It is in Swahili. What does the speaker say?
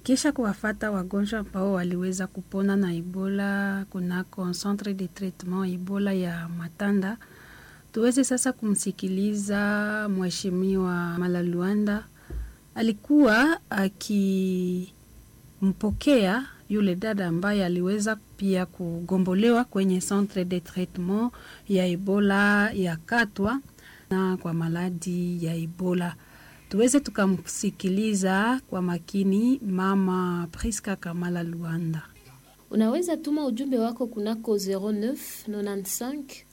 kisha kuwafata wagonjwa ambao waliweza kupona na Ebola kunako centre de traitement Ebola ya Matanda. Tuweze sasa kumsikiliza Mheshimiwa Malaluanda, alikuwa akimpokea yule dada ambaye aliweza pia kugombolewa kwenye centre de traitement ya Ebola ya Katwa na kwa maladi ya Ebola. Tuweze tukamsikiliza kwa makini Mama Priska Kamala Luanda. Unaweza tuma ujumbe wako kunako 09 95